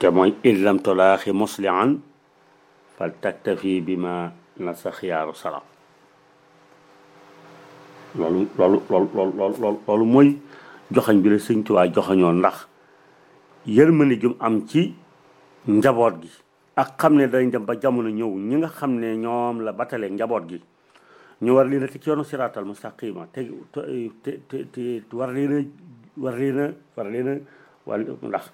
te mooy in lam tolaaxi muslihan fal taktafi bi ma nasa xiyaaru salaam loolu loolu loolu loolu loolu loolu mooy joxañ bi la sëñ Tuubaa joxañoon ndax yërmande jum am ci njaboot gi ak xam ne dañ dem ba jamono ñëw ñi nga xam ne ñoom la batale njaboot gi ñu war leen a teg ci yoonu siraatal mustaqima te te te te war leen a war leen a war leen a wala ndax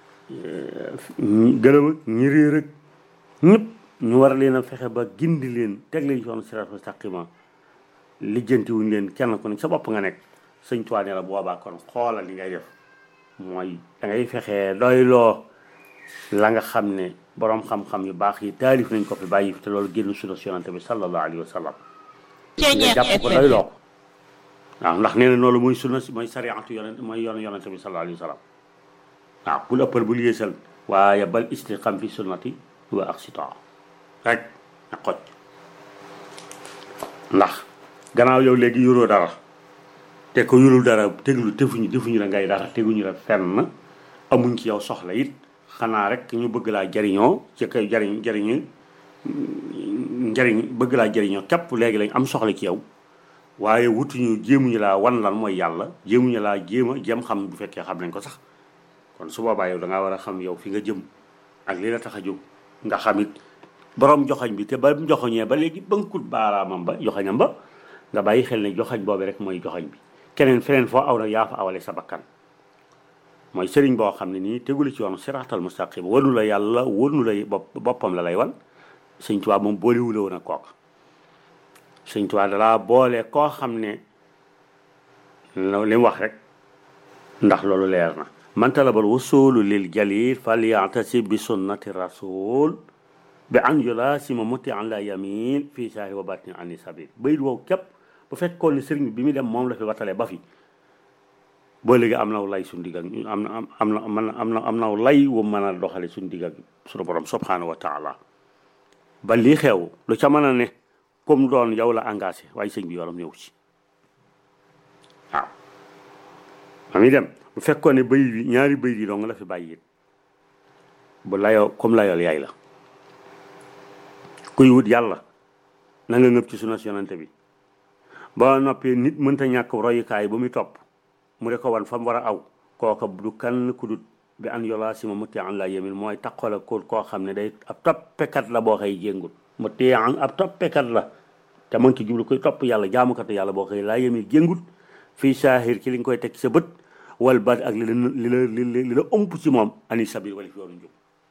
gërëm ak ñi réer ak ñëpp ñu war leen a fexe ba gindi leen teg leen ci yoonu siraatal mustaqima lijjanti wuñ leen kenn ku ne sa bopp nga nekk sëñ Tuubaa ne la boobaa kon xoolal li ngay def mooy da ngay fexee doyloo la nga xam ne boroom xam-xam yu baax yi taalif nañ ko fi bàyyi fi te loolu génn sunna si yonante bi sallallahu alayhi wa sallam nga jàpp ko doyloo ko waaw ndax nee na loolu mooy sunna si mooy sariatu yonent mooy yoon yonante bi sallallahu alayhi wa sallam waaw bul ëppal bul yéesal waaye bal istiqam fi sunnati wa aqsita rek na xoj ndax gannaaw yow léegi yoroo dara te ko yorul dara teglu defuñu defuñu la ngay dara teguñu la fenn amuñ ci yow soxla it xanaa rek ñu bëgg laa jariñoo ci kay jariñ jariñu njariñ bëgg laa jariñoo képp léegi lañ am soxla ci yow waaye wutuñu jéemuñu laa wan lan mooy yàlla jéemuñu laa jéem a jéem xam bu fekkee xam nañ ko sax kon su boobaa yow da ngaa war a xam yow fi nga jëm ak li la tax a jóg nga xam it borom joxañ bi te ba mu joxoñee ba léegi bënkut baaraamam ba joxañam ba nga bàyyi xel ne joxañ boobu rek mooy joxañ bi keneen feneen foo aw na yaa fa awale sa bakkan mooy sëriñ boo xam ne nii tegula ci yoonu siraatal mustaqim wanu la yàlla wanu la bopp boppam la lay wan sëñ Tuubaa moom boolewula woon ak kooka sëñ Tuubaa dalaa boole koo xam ne li mu wax rek ndax loolu leer na man talabal wusulu lil jalil falyatasib bi sunnati rasul bi an yulasima muti an la yamin fii saahi wa batni ani sabil bayit woow képp bu fekkoon ne sëriñ bi mi dem moom la fi watale ba fi boo léegi am naw lay suñu digg ak am na am na am na am na am naw lay wu mën a doxale suñu digg ak suñu borom subhanahu wa taala ba lii xew lu ca mën a ne comme doon yow la engagé waaye sëñ bi yoram ñëw ci waaw ma muy dem bu fekkoon ne bëy bi ñaari bëy yi dong la fi bàyyi it bu layoo comme layool yaay la kuy wut yàlla na nga ngëb ci sunna yonante bi ba noppee nit mënta ñàkk royukaay bu muy topp mu de ko wan fa mu war a aw kooka du kan ku dut bi an yola si ma mutti an la yemin mooy taqala ko koo xam ne day ab toppekat la boo xëy jéngul mu téye an ab toppekat la te mën ci jublu koy topp yàlla jaamukat yàlla boo xëy laa yemin jéngut fii saahir ci li nga koy teg sa bët wal bat ak li la li la li la ëmp ci moom ani sabir wala fi yoonu njub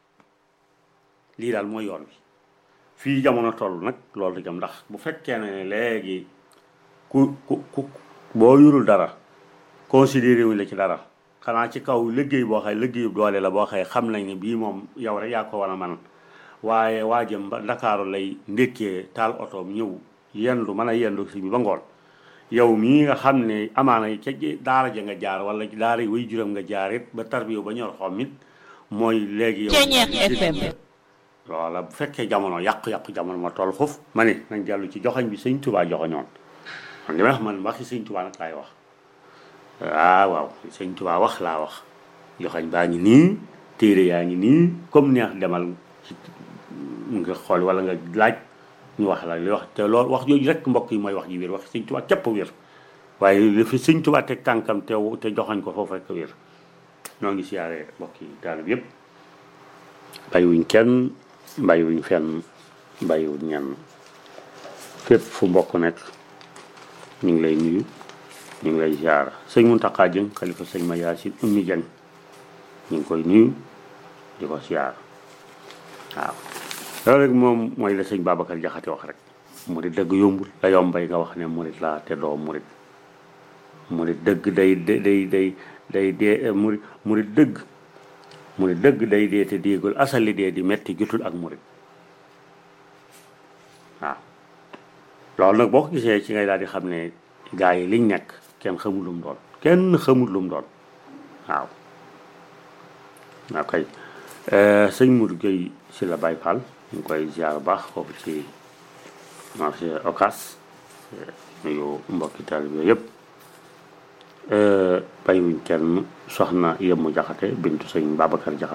lii daal mooy yoon bi fii jamono toll nag loolu jam ndax bu fekkee ne léegi ku ku ku boo yurul dara considéré wuñ la ci dara xanaa ci kaw liggéey boo xëy liggéeyu doole la boo xëy xam nañ ne bii moom yow rek yaa ko war a man waaye waa jëm ba ndakaaru lay ndékkee taal otoom ñëw yendu mën a yendu si bi ba ngoon yow mii nga xam ne amaana ca daara ja nga jaar wala daara yi way juram nga jaar it ba tarbiyo ba ñor xom it mooy léegi yow loola bu fekkee jamono yàqu-yàqu jamono ma toll foofu ma ne nañ dellu ci joxañ bi sëñ Tuubaa joxañoon man li may wax man waxi sëñ Tuubaa nag laay wax waaw waaw sëñ Tuubaa wax laa wax joxañ baa ngi nii téere yaa ngi nii comme neex demal ci nga xool wala nga laaj ñu wax la li wax te loolu wax jooju rek mbokk yi mooy wax ji wér wax sëñ Tuubaa képp wér waaye li fi sëñ Tuubaa teg tànkam te te joxañ ko foofu rek wér ñoo ngi siyaare mbokk yi taalib yëpp bàyyiwuñ kenn bàyyiwuñ fenn bàyyiwuñ ñenn fépp fu mbokk nekk ñu ngi lay nuyu ñu ngi lay ziar sëñ Muntaxa Jëng xalifa sëñ ma Yaasin ummi Jëng ñu ngi koy nuyu di ko ziar waaw loolu rek moom mooy la sëñ Babacar Jaxate wax rek murit dëgg yombul la yombay nga wax ne murit laa te doo murit murit dëgg day day day day dee murit murit dëgg murit dëgg day dee te déegul asali dee di metti jutul ak murit waaw loolu nag boo ko gisee ci ngay daal di xam ne gaa yi liñ nekk kenn xamul lu mu doon kenn xamul lu mu doon waaw waaw kay sëñ Mourou Gueye si la Baye Fall ñu ngi koy ziar bu baax foofu ci marché Ocass nuyu mbokki taalibe yëpp bàyyiwuñ kenn soxna yëmmu jaxate bintu sëñ Babacar jaxate